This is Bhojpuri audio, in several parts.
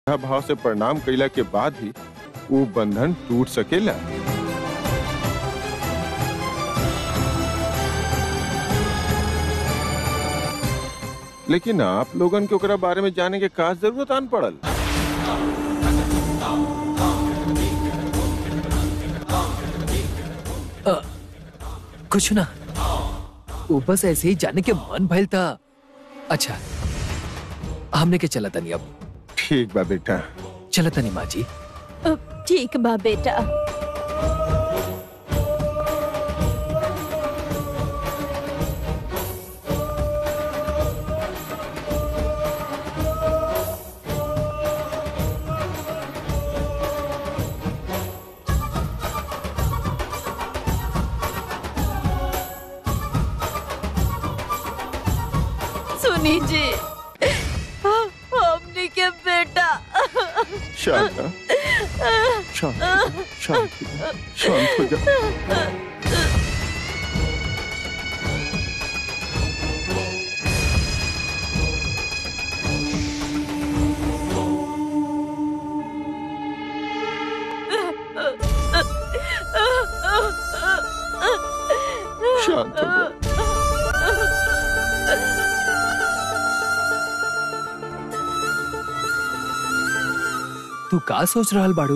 श्रद्धा भाव से प्रणाम कैला के बाद ही वो बंधन टूट सकेला लेकिन आप लोगन के ओकरा बारे में जाने के का जरूरत आन पड़ल कुछ ना वो बस ऐसे ही जाने के मन भइल था अच्छा हमने के चला तनी अब ठीक बा बेटा चला तनी माँ जी अब ठीक बा बेटा सुनी जी हमने के बेटा शांत रह। शांत हो जा, शांत हो जा, शांत हो जा शांत हो जा तू का सोच रहल बाड़ू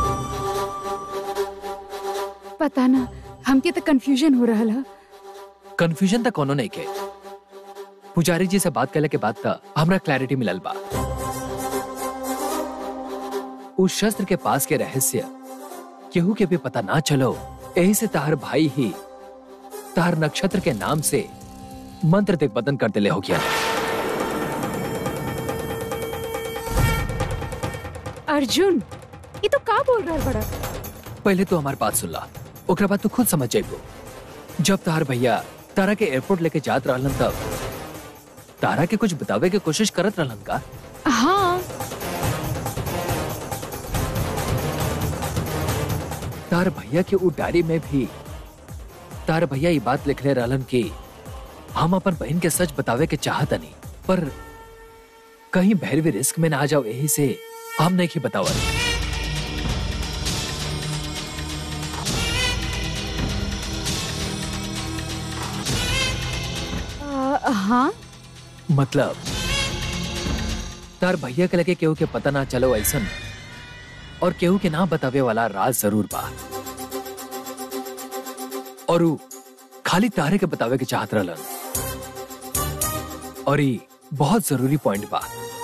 पता ना हमके तो कंफ्यूजन हो रहा है कंफ्यूजन तक कोनो नहीं के पुजारी जी से बात करले के बाद तक हमरा क्लैरिटी मिलल बा उस शस्त्र के पास के रहस्य केहू के भी पता ना चलो यही से तार भाई ही तार नक्षत्र के नाम से मंत्र दिग्बदन कर दिले हो गया अर्जुन ये तो का बोल रहा बड़ा पहले तो हमारी बात सुन ला ओकरा बाद तू खुद समझ जाइबो जब तार भैया तारा के एयरपोर्ट लेके जात रहलन तब तारा के कुछ बतावे के कोशिश करत रहलन का हाँ तार भैया के उ डायरी में भी तार भैया ये बात लिखले रहलन कि हम अपन बहन के सच बतावे के चाहतनी पर कहीं भैरवी रिस्क में ना आ जाओ यही से हम नहीं की बतावल आ, हाँ मतलब तार भैया के लगे केहू के पता ना चलो ऐसन और केहू के ना बतावे वाला राज जरूर बा और उ खाली तारे के बतावे के चाहत रहलन और ई बहुत जरूरी पॉइंट बा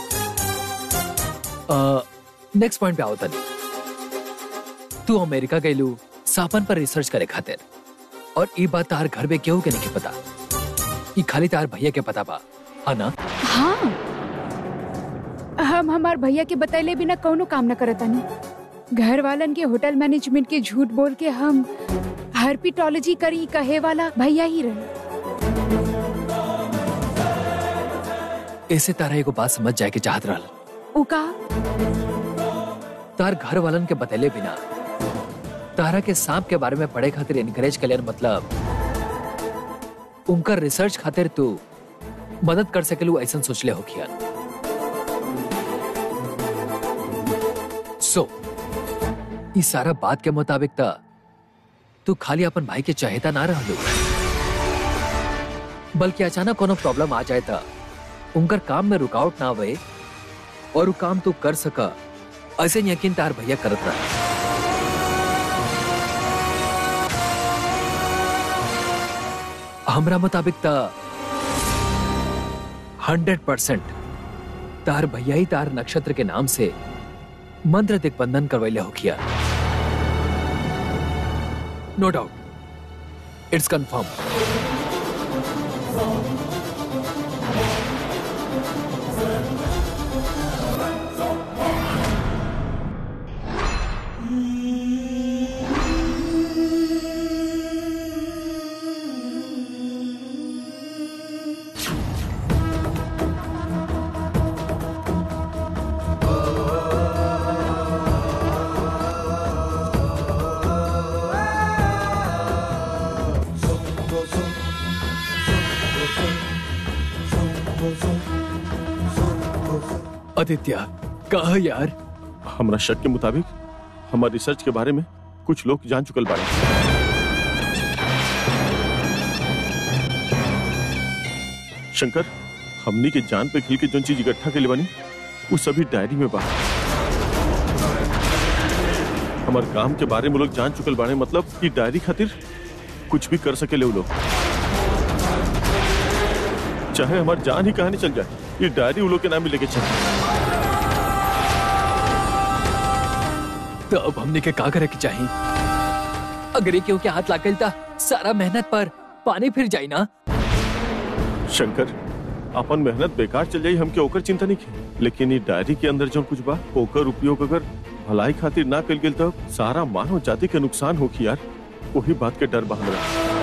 नेक्स्ट पॉइंट पे आओ तनी तू अमेरिका गईलू सापन पर रिसर्च करे खातिर और ई बात तार घर में केहू के नहीं के पता ई खाली तार भैया के पता बा है ना हाँ हम हमार भैया के बतैले बिना कौनो काम न करतानी घर वालन के होटल मैनेजमेंट के झूठ बोल के हम हर्पिटोलॉजी करी कहे वाला भैया ही रहे ऐसे तारा एगो बात समझ जाए के चाहत रहल उका तार घर वालन के बतैले बिना तारा के सांप के बारे में पढ़े खातिर इनकरेज कलियर मतलब उनका रिसर्च खातिर तू मदद कर सकेलू ऐसा सोचले हो किया सो इस सारा बात के मुताबिक ता तू खाली अपन भाई के चाहेता ना रहलू बल्कि अचानक कोनो प्रॉब्लम आ जाए ता उनकर काम में रुकावट ना आवे और वो काम तू कर सका ऐसे यकीन तार भैया करत रहा हमरा मुताबिक ता हंड्रेड परसेंट तार भैया ही तार नक्षत्र के नाम से मंत्र दिग्बंधन करवैले हो किया no doubt it's confirm Aditya कहा यार हमरा शक के मुताबिक हमारे रिसर्च के बारे में कुछ लोग जान चुकल बाड़े शंकर हमनी के जान पे खिल के जोन चीज इकट्ठा के बानी वो सभी डायरी में बा हमार काम के बारे में लोग जान चुकल बाड़े मतलब कि डायरी खातिर कुछ भी कर सके ले वो लोग चाहे हमार जान ही कहानी चल जाए ये डायरी वो लोग के नाम ही लेके चल तो अब हमने के का करे के चाहिए अगर ये क्यों के हाथ लागल था सारा मेहनत पर पानी फिर जाई ना शंकर अपन मेहनत बेकार चल जाई हमके ओकर चिंता नहीं की लेकिन ये डायरी के अंदर जो कुछ बा ओकर उपयोग अगर भलाई खातिर ना कल गेल तब सारा मानव जाति के नुकसान होखी यार वही बात के डर बा हमरा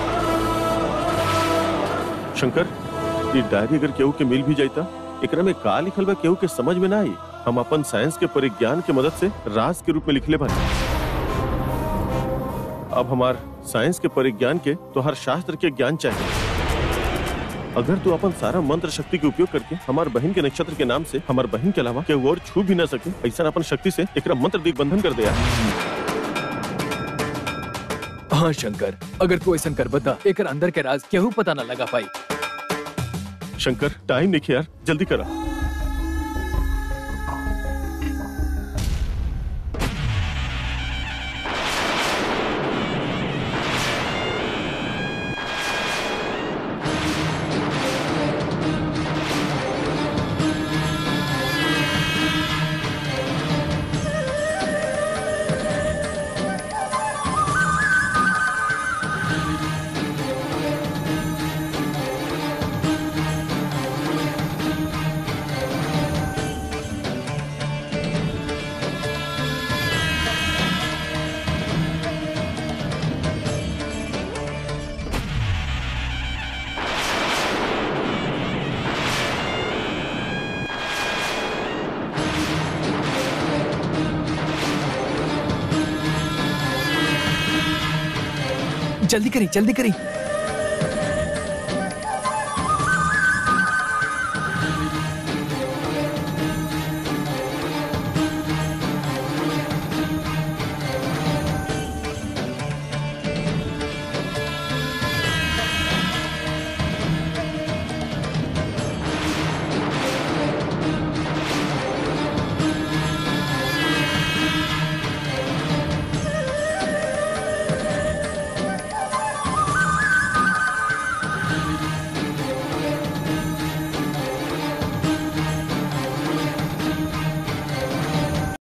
शंकर ये डायरी अगर केहू के मिल भी जाता एकरा में का लिखल बा केहू के समझ में ना आई हम अपन साइंस के परिज्ञान के मदद से राज के रूप में लिखले बानी अब हमार साइंस के परिज्ञान के तो हर शास्त्र के ज्ञान चाहिए अगर तू अपन सारा मंत्र शक्ति के उपयोग करके हमार बहन के नक्षत्र के नाम से हमार बहन के अलावा केहू और छू भी ना सके ऐसा अपन शक्ति से एकरा मंत्र दिग्बंधन कर दिया हाँ शंकर अगर तू ऐसा कर बता एक अंदर के राज केहू पता ना लगा पाई शंकर टाइम नहीं यार जल्दी करा जल्दी करी जल्दी करी